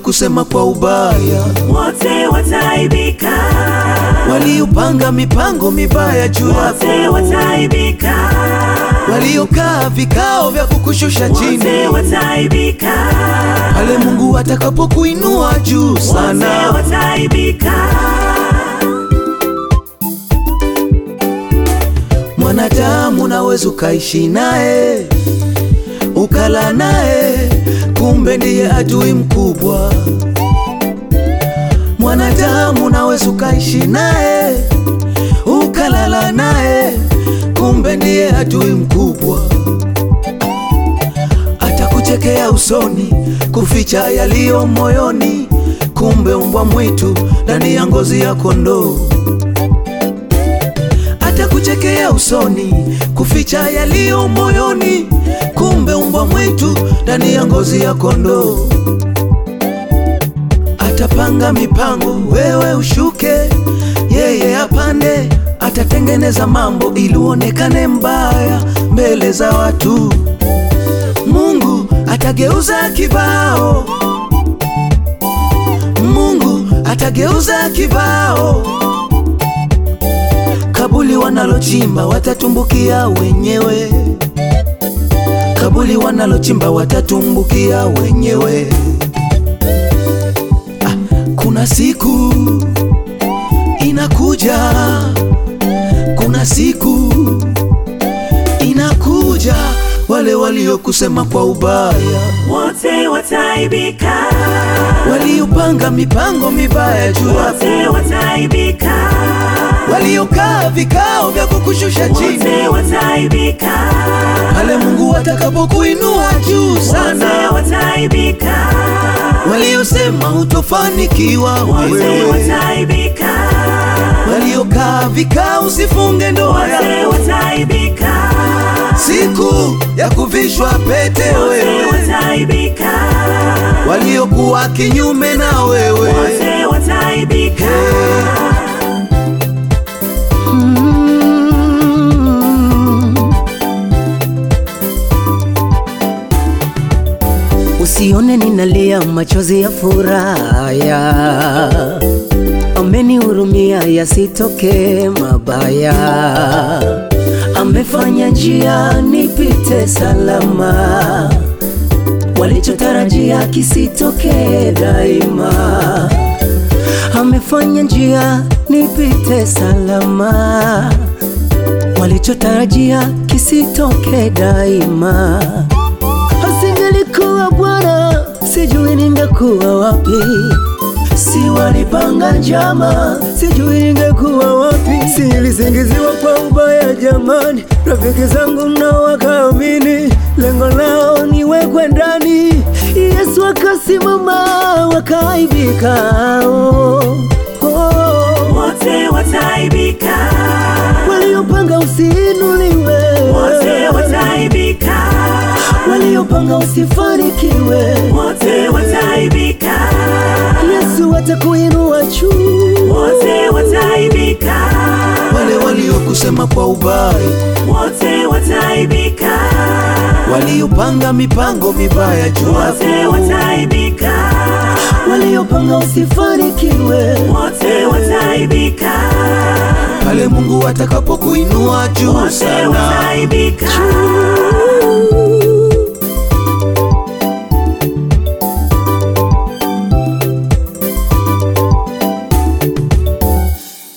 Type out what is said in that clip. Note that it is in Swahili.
waliokusema kwa ubaya, wote wataibika, waliopanga mipango mibaya juu yako, wote wataibika, waliokaa vikao vya kukushusha chini, wote wataibika, pale Mungu atakapokuinua juu wote sana. wataibika, Mwanadamu unaweza ukaishi naye ukala naye, kumbe ndiye adui mkubwa. Mwanadamu unaweza ukaishi naye ukalala naye, kumbe ndiye adui mkubwa. Atakuchekea usoni, kuficha yaliyo moyoni, kumbe mbwa mwitu ndani ya ngozi ya kondoo atakuchekea usoni, kuficha yaliyo moyoni, kumbe mbwa mwitu ndani ya ngozi ya kondoo. Atapanga mipango, wewe ushuke, yeye apande. Atatengeneza mambo ili uonekane mbaya mbele za watu. Mungu atageuza kibao, Mungu atageuza kibao kabuli wanalochimba watatumbukia wenyewe, kabuli wanalochimba watatumbukia wenyewe. Ah, kuna siku inakuja, kuna siku inakuja, wale waliokusema kwa ubaya, wote wataibika, waliopanga mipango mibaya juu yako, wote wataibika, waliokaa vikao vya kukushusha chini wote wataibika, pale Mungu atakapokuinua juu wote sana, wataibika, waliosema utofanikiwa wote wewe, wataibika, waliokaa vikao usifunge ndoa wote yako, wataibika, siku ya kuvishwa pete wote wewe, wataibika, waliokuwa kinyume na wewe, wote wataibika, Usione ninalia machozi ya furaha, amenihurumia yasitoke mabaya, amefanya njia nipite salama, walichotarajia kisitoke daima, amefanya njia nipite salama, walichotarajia kisitoke daima. Asingelikuwa Bwana, sijui ningekuwa wapi. Si walipanga njama, sijui ningekuwa wapi. Si nilisingiziwa kwa ubaya jamani, rafiki zangu nao wakaamini, lengo lao niwekwe ndani. Yesu akasimama, wakaibika. Oh, oh. wote wataibika, Waliopanga usiinuliwe, wote wataibika, waliopanga usifanikiwe wote wataibika, Yesu atakuinua juu. wote wataibika, wale waliokusema kwa ubaya, wote wataibika, waliopanga mipango mibaya juu wote yako, wataibika, Waliopanga usifanikiwe, wote wataibika, pale Mungu atakapokuinua juu wote sana, wataibika, juu.